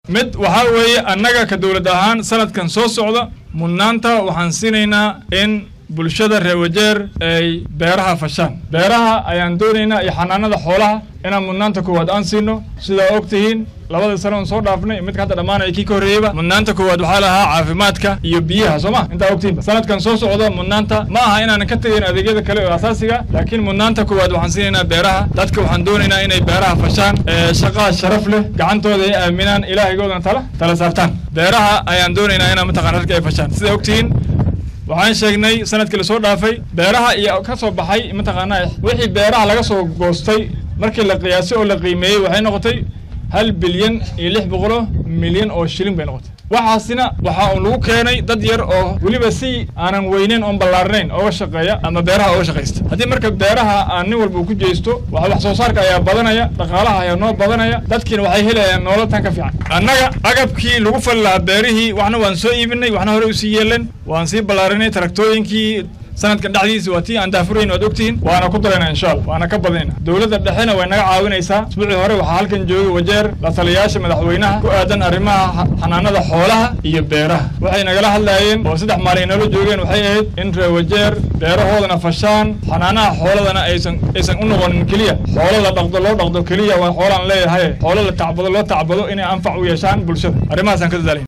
mid waxaa weeye annaga ka dowlad ahaan sanadkan soo socda mudnaanta waxaan siinaynaa in bulshada reer wajeer ay beeraha fashaan beeraha ayaan doonaynaa iyo xanaanada xoolaha inaan mudnaanta koowaad aan siino sidaa og tihiin labada sano on soo dhaafnay midka hadda dhammaanaya kii ka horreeyeyba mudnaanta koowaad waxaa lahaa caafimaadka iyo biyaha soo ma intaa ogtihiinba sanadkan soo socda mudnaanta ma aha inaanan ka tegayn adeegyada kale oo asaasiga laakiin mudnaanta koowaad waxaan siinaynaa beeraha dadka waxaan doonaynaa inay beeraha fashaan shaqaa sharaf leh gacantooda ay aaminaan ilaahigoodana tala tala saartaan beeraha ayaan doonaynaa inaan mataqana dadka ay fashaan sidaa ogtihiin waxaan sheegnay sanadkii lasoo dhaafay beeraha iyo ka soo baxay mataqaanaa wixii beeraha laga soo goostay markii la qiyaasay oo la qiimeeyey waxay noqotay hal bilyan iyo lix boqoloo milyan oo shilin bay noqotay waxaasina waxaa uu lagu keenay dad yar oo weliba si aanan weyneyn oon ballaarnayn ooga shaqeeya ama beeraha ooga shaqaysta haddii marka beeraha aan nin walba uu ku jeesto wax soo saarka ayaa badanaya dhaqaalaha ayaa noo badanaya dadkiina waxay helayaan nolol tan ka fiican annaga agabkii lagu fali lahaa beerihii waxna waan soo iibinay waxna hore usii yeeleen waan sii ballaarinay taraktooyinkii sanadkan dhexdiisa waa tii aan daafurayn waad ogtihiin waana ku darayna insha allah waana ka badinayna dowladda dhexena way naga caawinaysaa isbuucii hore waxaa halkan joogay wajeer la taliyayaasha madaxweynaha ku aadan arrimaha xanaanada xoolaha iyo beeraha waxay nagala hadlaayeen oo saddex maalin nala joogeen waxay ahayd in reer wajeer beerahoodana fashaan xanaanaha xooladana aysan aysan u noqonin keliya xoolo la dhaqdo loo dhaqdo keliya waa xoolaan leeyahay xoolo la tacbado loo tacbado inay anfac u yeeshaan bulshada arrimahaasaan ka dadaalay